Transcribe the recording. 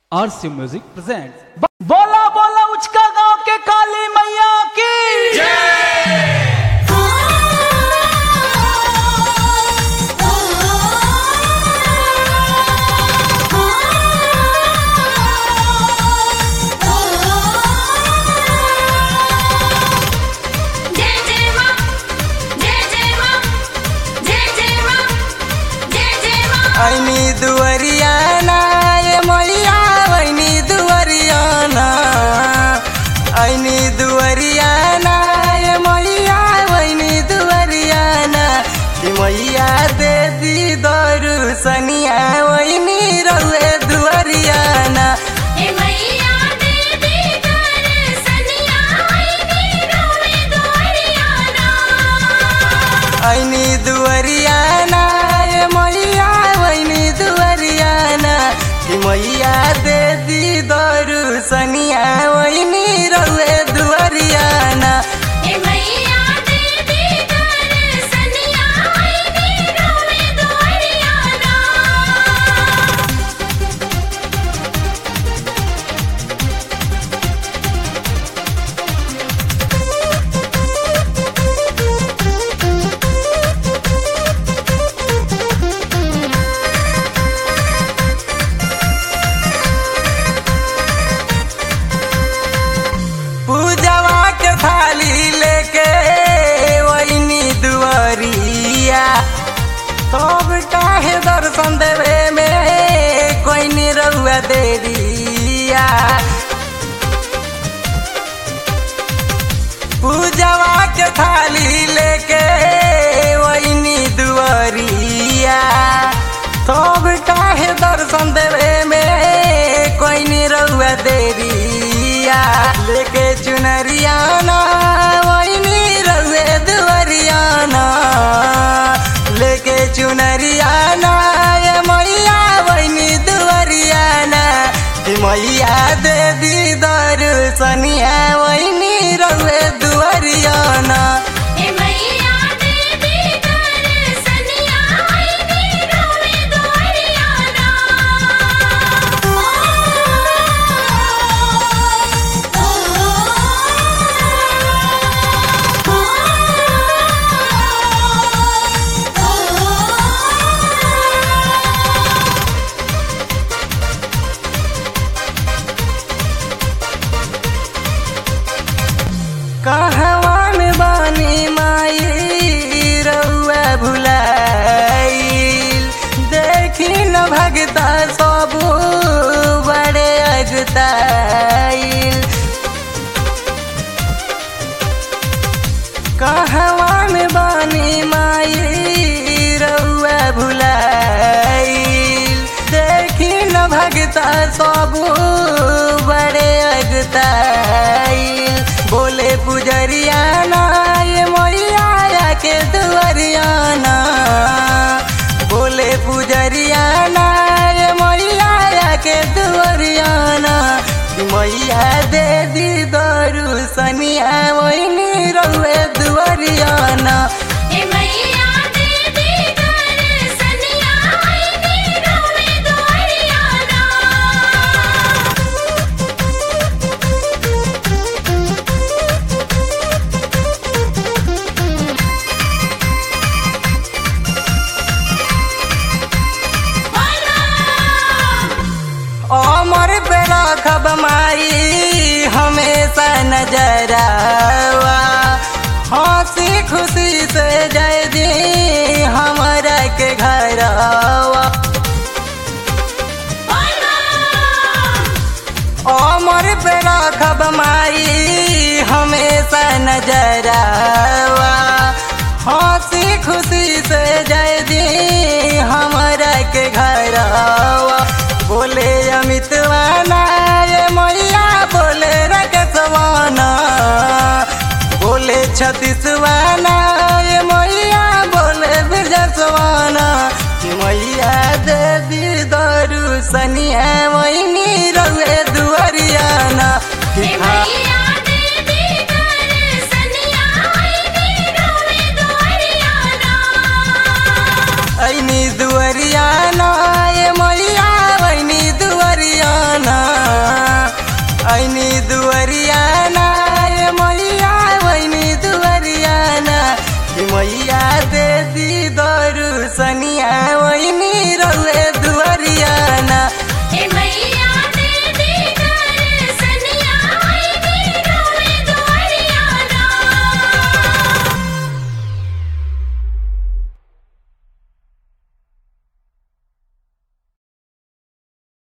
आरसी music present बोला बोला उचका गांव के काली मैया की जय जय मां जय जय मां जय जय मां जय जय मां ऐनी दुवरियाना ये मैया ऐनी दुवरियाना ऐनी दुवरियाना ये मैया ऐनी दुवरियाना कि मैया दे दी दरुसनिया ऐनी रहुए दुवरियाना हे मैया देवी दर्शनिया आई रोवे दोरियाना ऐनी दुवरियाना ये मैया ऐनी दुवरियाना कि मैया दे दी दरुसनिया ऐनी रहुए दुवरियाना हे मैया देवी दर्शनिया आई रोवे दोरियाना पूजवा के थाली लेके वही दुआरिया तब काहे दर्शन देवे में कोई निरहुआ देरिया पूजवा के थाली लेके वही दुआरिया तब काहे दर्शन देवे में कोई निरहुआ देरिया लेके चुनरियाना वही रहुए दुआरियाना लेके चुनरियाना ये मैया वही दुआरियाना कि मैया दे दी दर्शनिया वही रहुए दुआरियाना हे मैया देवी दर्शनिया आई रोवे दोरियाना कहवान बानी माई रउआ भुलाइल देखी न भगता सब बड़े अगताइल कहवान बानी माई रउआ भुलाइल देखी न भगता सब बड़े अगताइल बोले पुजरियाना ये मैया के दुआरियाना बोले पुजरियाना ये मैया के दुआरियाना कि मैया दे दी दरुसनिया वही रउए दुआरियाना हे मैया देवी दर्शनिया आई रोवे दोरियाना अमर पे रखब माई हमेशा नजरावा हंसी खुशी से जय दी हमरा के घरवा अमर पे रखब माई हमेशा नजरावा हंसी खुशी से जय दी हमरा के घरवा बोले अमितवाना ये मैया बोले रकसवाना बोले छत्तीसवाना ये मैया बोले बिरजसवाना कि मैया देवी दरुसनिया वही रउए दुआरियाना कि हे खा मैया देवी दर्शनिया आई रोवे दोरियाना ऐनी दुआरियाना ये मैया ऐनी दुआरियाना वैनी दुअरियाना ए मैया वैनी दुअरियाना कि मैया दे दी दरुसनी